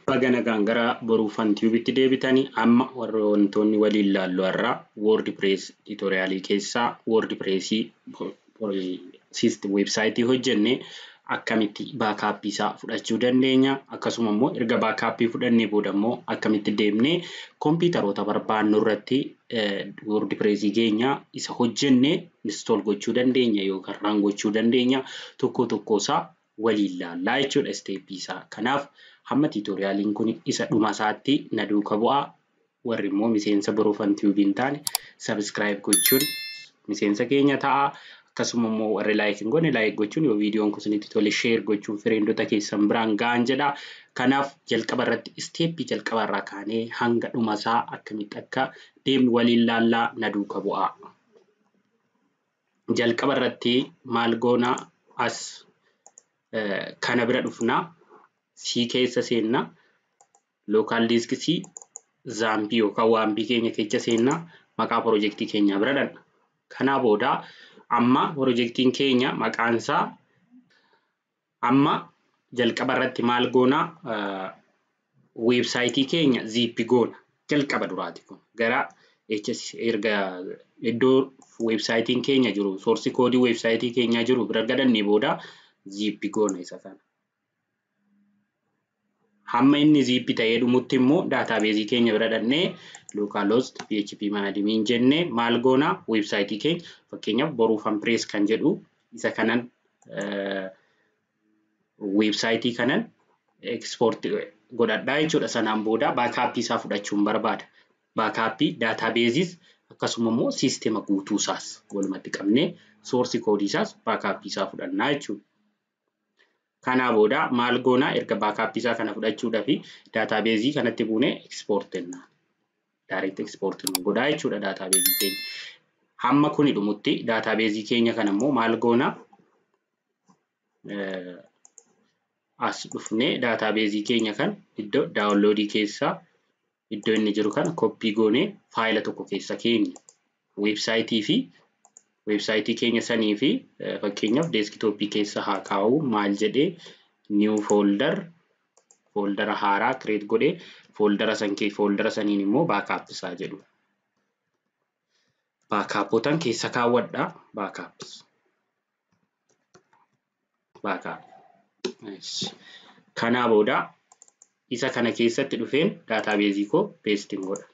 Baga nagaan gara boruu fantiibitti deebitanii amma warra wantoonni waliin ilaallu har'aa woordi pirees tiitoriyaalii keessaa woordi pireesii weebsaayitii hojjennee akkamitti baakaappii isaa fudhachuu dandeenya akkasuma immoo erga baakaappii fudhannee booda immoo akkamitti deemnee kompiitaroota barbaannu irratti woordi pireesii keenya isa hojjennee instool gochuu dandeenya yookaan raan gochuu dandeenya tokko tokko isaa waliin ilaallaa jechuudha isteeppii isaa. Kanaaf hamma tiitoriyaaliin kun isa dhuma isaatti na duuka bu'aa. Warri immoo miseensa boruu fantiibii hin taane sabiskiraayib gochuun miseensa keenya ta'a. Akkasuma immoo warri laayik hin goone laayik gochuun yoo viidiyoon kun isinitti tole sheer gochuun firiindota keessan biraan ga'an jedha. Kanaaf jalqaba irratti isteeppii jalqaba irraa kaanee hanga dhuma isaa akkamitti akka deemnu waliin ilaallaa na duuka bu'aa. Jalqaba irratti maal goonaa as kana bira dhufnaa sii keessa seennaa lookaal diiskisii zaampii yookaan waambii keenya keessa seennaa maqaa piroojeektii keenyaa bira dhanna. Kanaa booda amma piroojeektiin keenya maqaan isaa amma jalqaba irratti maal goonaa weebsaayitii keenya ziippi goona jalqaba duraati kun gara erga iddoo weebsaayitiin keenya jiru soorsi koodii weebsaayitii keenyaa jiru bira gadannee booda ziippi goona isa kana. Hamma inni ziippi ta'ee dhumutti immoo daataabeezii keenya bira dhannee lookaalost php maadimiin jennee maal goonaa weebsaayitii keenya fakkeenyaaf boruu fanpirees kan jedhu isa kanan weebsaayitii kanan ekspoorti godhadhaa jechuudha. Sanaan booda baakaappii isaa fudhachuun barbaada. Baakaappii daataabeeziis akkasuma immoo siisteema guutuu isaas walumatti qabnee soorsi koodii isaas baakaappii isaa fudhannaa jechuudha. Kanaa booda maal goonaa erga baakaappii isaa kana fudhachuudhaa fi daataabeezii kanatti buunee ekspoort jennaan. Daayireekt ekspoort godhaa jechuudha daataabeezii keenya. Hamma kuni dhumutti daataabeezii keenya kana immoo maal goonaa as dhufnee daataabeezii keenya kan iddoo daawunloodii keessaa iddoo inni jiru kana koppii goonee faayila tokko keessa keenya. Weebsaayitii fi weebsaayitii keenya sanii fi fakkeenyaaf deeskitooppii keessa haa kaa'u maal jedhee niiw foolder fooldara haaraa kireet godhee fooldara san kee fooldara saniin immoo baakaappisaa jedhu. Baakaappotan keessa kaawwadhaa baakaappis. Baakaap. Kanaa booda isa kana keessatti dhufeen daataabeezii koo peestiin godha.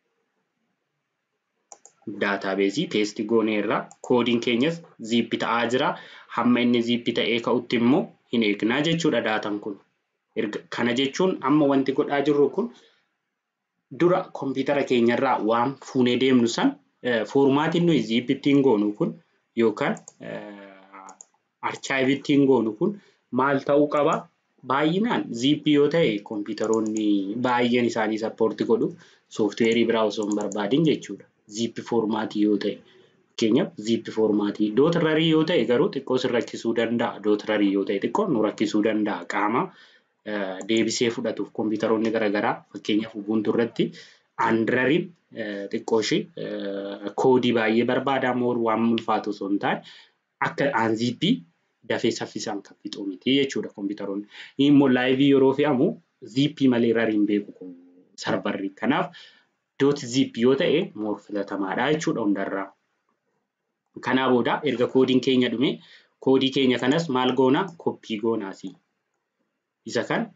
daataabeezii peesti goonee irraa koodiin keenyas ziippi ta'aa jira. Hamma inni ziippi ta'ee ka'utti immoo hin eegnaa jechuudha daataan kun. Kana jechuun amma wanti godhaa jirru kun dura kompiitara keenyarraa waan fuunee deemnu san foormaatiin nuyi ziippi ittiin goonu kun yookaan archaayiv ittiin goonu kun maal ta'uu qaba? Baay'inaan ziippi yoo ta'e kompiitaroonni baay'een isaanii sappoorti godhu sooftiweerii biraa osoo hin barbaadin jechuudha. ziippi foormaatii yoo ta'e fakkeenyaaf ziippi foormaatii dootrarii yoo ta'e garuu xiqqoo sin rakkisuu danda'a dootrarii yoo ta'e xiqqoo nu rakkisuu danda'a qaama deebisee fudhatuuf kompiitaroonni garaagaraa fakkeenyaaf ubuntu irratti aandirariin xiqqoo ishee koodii baay'ee barbaadaa moo waan ulfaatu osoo hin taane akka aanziippii dafee saffisaan kan fixu miti jechuudha kompiitaroonni. Immoo laayivii yeroo fe'amu ziippii malee rariin beeku sarbarri kanaaf doot zip yoo ta'e moor filatamaadha jechuudha hundarraa. Kanaa booda erga koodiin keenya dhume koodii keenya kanas maal goonaa koppii goonaasi. Isa kan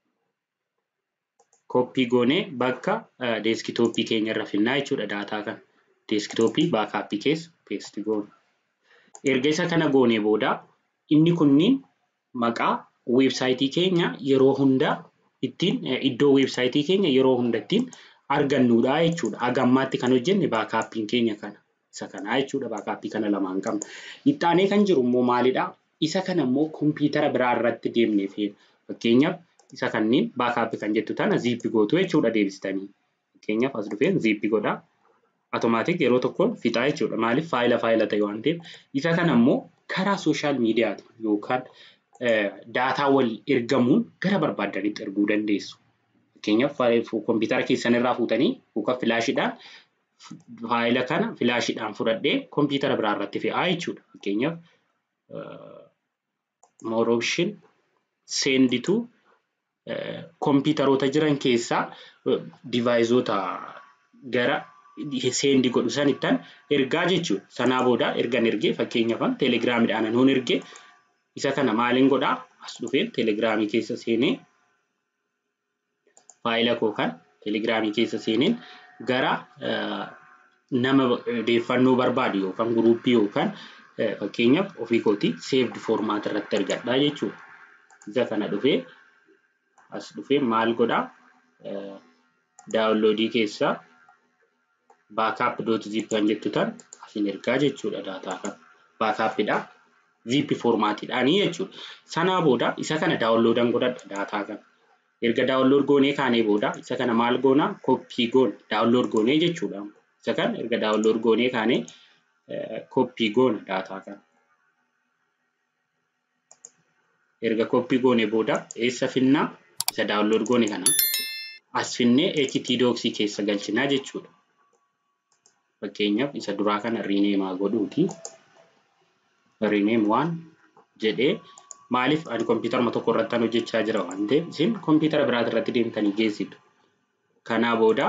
koppii goonee bakka deeskitooppii keenya irra finnaa jechuudha daataa kan deeskitooppii baakaappii keessa peesti goona. Erga isa kana goonee booda inni kunniin maqaa weebsaayitii keenya yeroo hunda ittiin iddoo weebsaayitii keenya yeroo hunda ittiin argannudha jechuudha. Haga ammaatti kan hojjenne baakaappiin keenya kana. Isa kanaa jechuudha baakaappii kana lamaan qabna. Ittaanee kan jiru immoo maalidhaa? Isa kana immoo kompiitara biraa irratti deemnee feena. Fakkeenyaaf isa kanneen baakaappii kan jettu tana ziippi gootu jechuudha deebistanii. Fakkeenyaaf as dhufeen ziippi godhaa. Automaatik yeroo tokkoon fixaa jechuudha. Maaliif faayila faayila ta'e waan ta'eef. Isa kana immoo karaa sooshaal miidiyaati yookaan daataa wal ergamuun gara barbaadanitti erguu dandeessu. Fakkeenyaaf kompiitara keessan irraa fuutanii yookaan filaashiidhaan faayila kana filaashiidhaan fudhadhee kompiitara biraa irratti fe'aa jechuudha. Fakkeenyaaf more option send to kompiitaroota jiran keessaa divaayizoota gara seendi godhu sanittan ergaa jechuudha. Sanaa booda ergan ergee fakkeenyaaf teelegiraamiidhaan nuun ergee isa kana maaliin godhaa as dhufeen teelegiraamii keessa seenee faayila koo kan teelegiraamii keessa seeneen gara nama odeeffannoo barbaadu yookaan guruuppii yookaan fakkeenyaaf ofii kootii seevdi foormaat irratti argadhaa jechuudha. Isa kana dhufee as dhufee maal godhaa daawunloodii keessaa baakaap doot zip kan jettu tan asin ergaa jechuudha daataa kan baakaapidha zip foormaatiidhaanii jechuudha. Sanaa booda isa kana daawunloodan godhadha daataa kan. Erga daawunlood goonee kaanee booda isa kana maal goonaa koppii goona daawunlood goonee jechuudha. Isa kana erga daawunlood goonee kaanee koppii goona daataa kan. Erga koppii goonee booda eessa finnaa isa daawunlood goone kana as finnee htdocs keessa galchinaa jechuudha. Fakkeenyaaf isa duraa kana riineemaa godhuuti. Riineem waan jedhee maaliif ani kompiitaruma tokko irratti hojjechaa jira waan ta'eef isin kompiitara biraati irratti deemtanii geessitu. Kanaa booda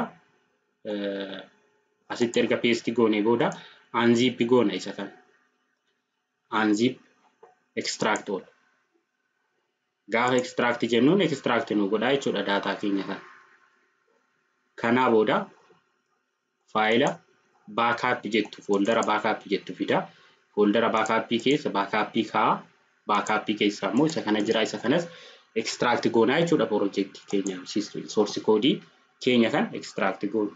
asitti erga peestii goonee booda aanziippii goona isa kana. Aanziip ekstiraakt oola. Gaafa ekstiraaktii jennuun ekstiraaktii nu godhaa jechuudha daataa keenya kana. Kanaa booda faayila baakaappii jettu fooldara baakaappii jettu fida. Fooldara baakaappii keessa baakaappii kaa'aa. Baakaappii keessaa immoo isa kana jira isa kanas ekstiraaktii goonaa jechuudha piroojeektii keenya soorsi koodii keenya kan ekstiraaktii goonu.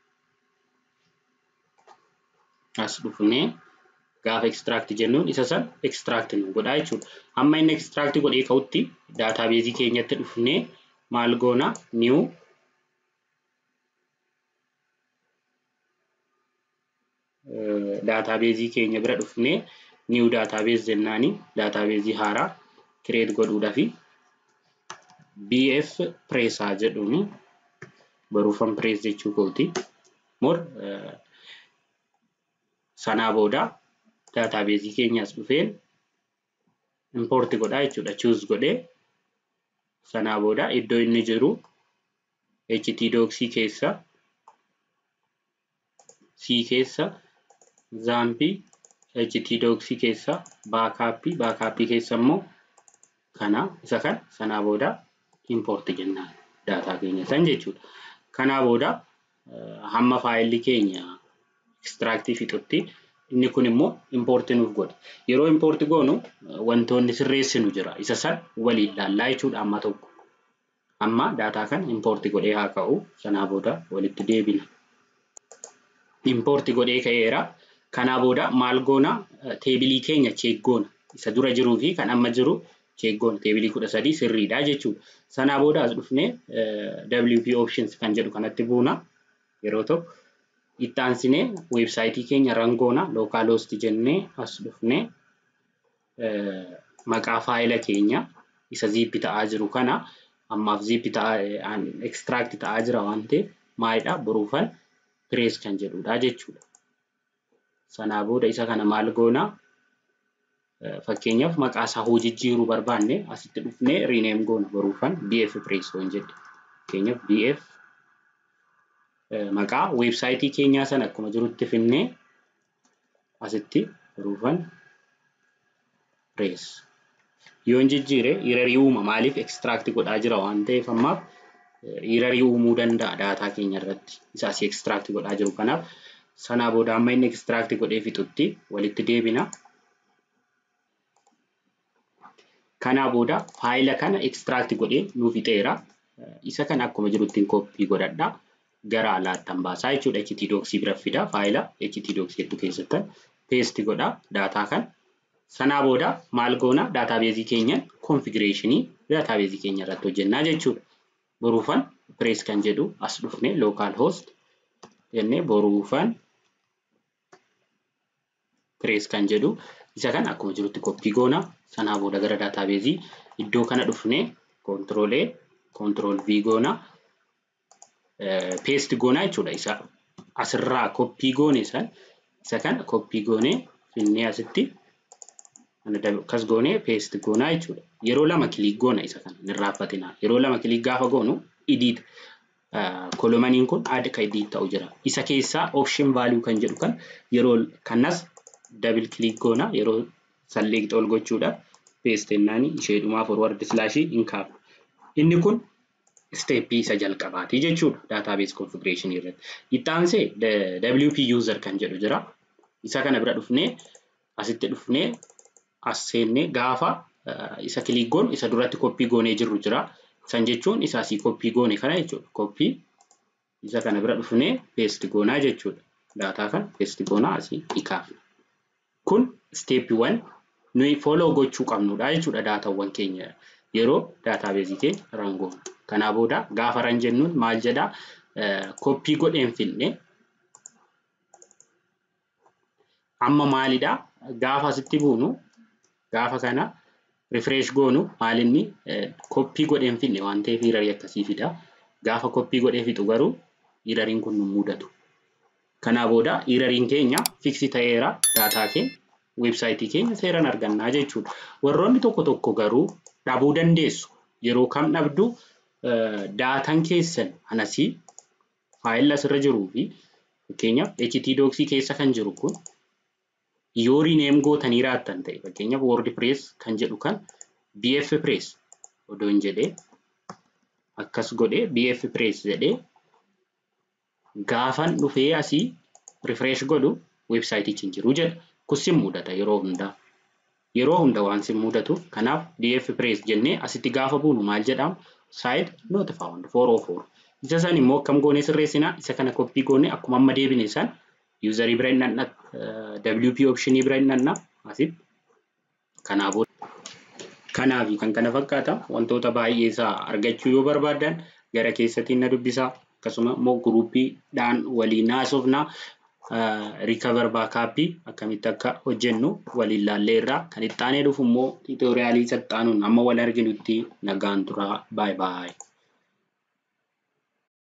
As dhufnee gaafa ekstiraaktii jennuun isa san ekstiraaktii nu godhaa jechuudha. Amma inni ekstiraaktii godhee ka'utti daataabeezii keenyatti dhufnee maal goonaa niiw daataabeezii keenya bira dhufnee niiw daataabeez jennaanii daataabeezii haaraa kireet godhuudhaafi BF pireesaa jedhuuni baruufan pirees jechuu kooti. Mor sanaa booda daataabeezii keenyas dhufeen impoorti godhaa jechuudha. Chuuz godhee sanaa booda iddoo inni jiru htdocs keessa C keessa zaampii htdocs keessa baakaappii baakaappii keessa immoo kana isa kan sanaa booda impoorti jennaan daataa keenya san jechuudha. Kanaa booda hamma faayilli keenya ekstiraaktii fixutti inni kun immoo impoorti nuuf godha. Yeroo impoorti goonu wantoonni sirreessinu jira. Isa san waliin ilaallaa jechuudha amma tokko. Amma daataa kan impoorti godhee haa ka'u sanaa booda walitti deebina. Impoorti godhee ka'eera. Kanaa booda maal goona teebilii keenya cheek goona. Isa dura jiruu fi kan amma jiru cheek goona. Teebilii kudha sadii sirriidha jechuudha. Sanaa booda as dhufnee WP options kan jedhu kanatti buuna. Yeroo tokko itti aansinee weebsaayitii keenya rangoona lookaal host jennee as dhufnee maqaa faayila keenya isa ziippi ta'aa jiru kana ammaaf ziippi ta'aa ekstiraakti ta'aa jira waan ta'eef maalidha boruufan pirees kan jedhudha jechuudha. Sanaa booda isa kana maal goonaa fakkeenyaaf maqaa isaa hoo jijjiiruu barbaanne asitti dhufnee riineem goona boruufan BF pirees waan jedhe. Fakkeenyaaf BF maqaa weebsaayitii keenyaa sana akkuma jirutti finnee asitti boruufan pirees. Yoon jijjiire hirarii uuma maaliif ekstiraakti godhaa jira waan ta'eef ammaaf hirarii uumuu danda'a daataa keenya irratti isa asii ekstiraakti godhaa jiru kanaaf sanaa booda amma inni ekstiraakti godhee fixutti walitti deebina. Kanaa booda faayila kana ekstiraakti godhee nuu fixeera. Isa kana akkuma jirutti koppii godhadha. Gara alaattan baasaa jechuudha. htdocs bira fida faayila htdocs hedduu keessatti peesti godha daataa kan. Sanaa booda maal goona daataabeezii keenya konfigireeshinii daataabeezii keenya irratti hojjennaa jechuudha. Boruufan pirees kan jedhu as dhufne lookaal hoost jennee boruufan pirees kan jedhu isa kan akkuma jirutti koppii goona. Sanaa booda gara daataabeezii iddoo kana dhufne koontirool A koontirool V goona. Peesti goona jechuudha isa asirraa koppii goone san isa kana koppii goone finnee asitti Akkas goonee peesti goonaa jechuudha. Yeroo lama kiliik goona isa kana hin raaffatinaa. Yeroo lama kiliik gaafa goonu idiit kolomaniin kun adda kan idiit ta'u jira. Isa keessaa option value kan jedhu kan yeroo kanas dabil kiliik goona yeroo salleeqxa ol gochuudhaaf peestennaan ishee dhumaa forward slaashii hin kaafna. Inni kun steeppii isa jalqabaati jechuudha database configuration irratti. Itti aansee WP user kan jedhu jira. Isa kana bira dhufnee asitti dhufnee as seennee gaafa isa kiliik goonu isa duratti koppii goonee jirru jira. San jechuun isa asii koppii goone kana jechuudha. Koppii isa kana bira dhufnee peesti goonaa jechuudha. Daataa kana peesti goonaa asii kaafna. Kun steeppiiwwan nuyi follow gochuu qabnudha jechuudha daataawwan keenya yeroo daataabeezii keenya ran goona. Kanaa booda gaafa ran jennuun maal jedhaa koppii godheen finne amma maalidhaa gaafa asitti buunu gaafa kana refresh goonu maalinni koppii godheen finne waan ta'eef hirarii akkasii fida. Gaafa koppii godhee fixu garuu hirariin kun nu mudatu. Kanaa booda hirariin keenya fiksi ta'eera daataa keenya weebsaayitii keenya seeraan argannaa jechuudha. Warroonni tokko tokko garuu dhabuu dandeessu. Yeroo kam dhabdu daataan keessan anasii faayilli asirra jiruu fi fakkeenyaaf htdocs keessa kan jiru kun yoo rineem gootanii raattan ta'e fakkeenyaaf wordpress kan jedhu kan bfpress odoo hin jedhee akkas godhee bfpress jedhee gaafan dhufee asii refresh godhu weebsaayitichi hin jiru jedha. Kun sin mudata yeroo hundaa. Yeroo hunda waan sin mudatuuf kanaaf bfpress jennee asitti gaafa buunu maal jedhamu site not found 404. Isa san immoo akkam goonee sirreessinaa isa kana koppii goonee akkuma amma deebine san yuuzarii bira hin dhanna WP optionii bira hin dhanna asitti kanaa booda. Kanaaf kan kana fakkaata wantoota baay'ee isaa argachuu yoo barbaadan gara keessatiin na dubbisaa akkasuma immoo guruuppiidhaan waliin haasofnaa rikavar baakaappii akkamitti akka hojjennu waliin laallee irraa kan itti aanee dhufu immoo tiitoriyaalii saxxaanuun amma wal arginutti nagaan turaa baay baay.